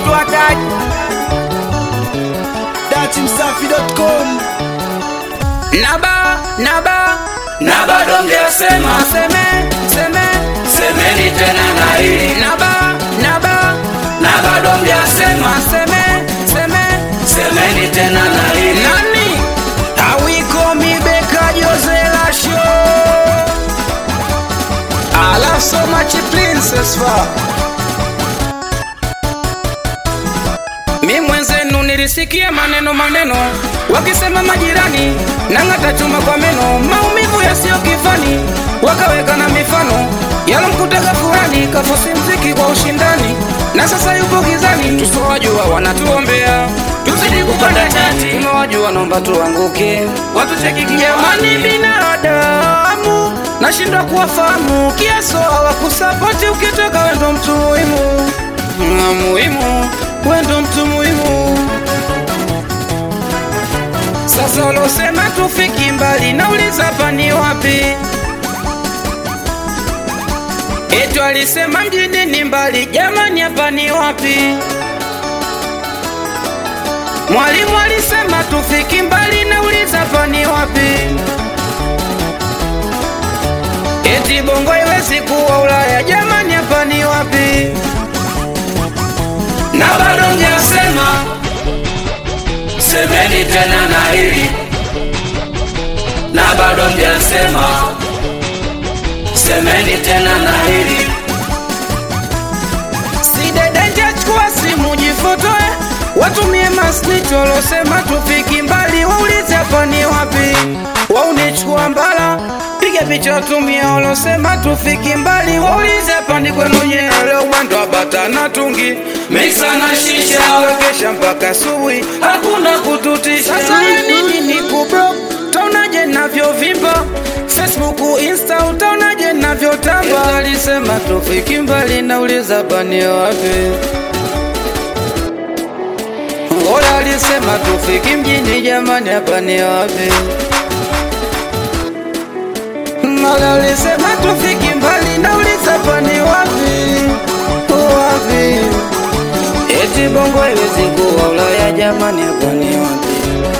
watoto wataji datimsafi.com naba naba na bado mjasema seme seme semeni tena na hili naba naba na bado mjasema seme seme semeni tena na hili nani awiko mibeka josela show I love so much princess fa mi mwenzenu nilisikia maneno maneno wakisema majirani nang'ata chuma kwa meno maumivu yasiyo kifani wakaweka na mifano yalomkutaga furani kafosi mziki kwa ushindani na sasa yupo gizani tusowajua wanatuombea tuzidi kupanda chati tunawajua naomba tuanguke watucheki jamani binadamu nashindwa kuwafahamu kiaso hawakusapoti ukitoka wendo mtu muhimu Na muhimu wendo mtu muhimu sasa ulosema tufiki mbali nauliza pani wapi etu alisema mjini ni mbali jamani hapa ni wapi mwalimu alisema tufiki mbali nauliza pani wapi eti bongo iwezi kuwa ulaya jamani hapa ni wapi na bado mjasema semeni tena na hili na bado mjasema semeni tena na hili sidedenja chukua simu jifotoe watumie masniti walosema tufiki mbali waulize hapa ni wapi waunichukua mbala piga picha watumia walosema tufiki mbali waulize hapa ni kwenu nyeele mwendo wa bata na tungi miksa na shisha wekesha mpaka asubuhi hakuna kututisha sasa ya nini ni kubro taonaje navyovimba facebook insta utaonaje navyotamba alisema tufiki mbali nauliza bani wapi Ola alisema tufiki mjini jamani hapa ni wapi Mala alisema tufiki mbali nauliza hapa ni wapi wapi Eti bongo haiwezi kuwa Ulaya jamani hapa ni wapi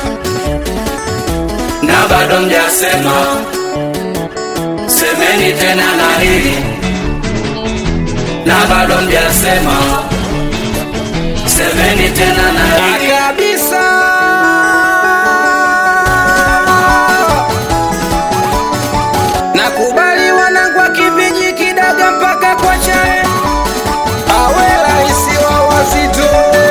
na bado mjasema semeni tena na hili na bado mjasema semeni tena na hili kabisa nakubali wanangu wa kiviji kidaga mpaka kwa chae awe raisi wa wazito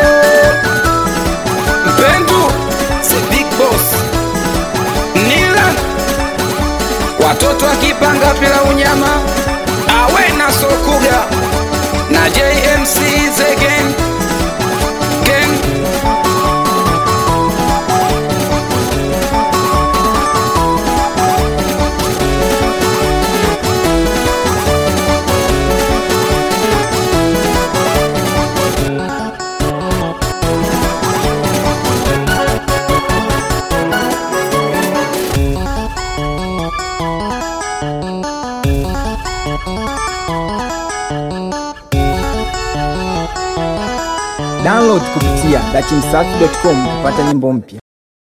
mpendu the big boss nilan watoto akipanga pila unyama awe na sokuga na jmc zegen gang download kupitia datimsafi.com kupata nyimbo mpya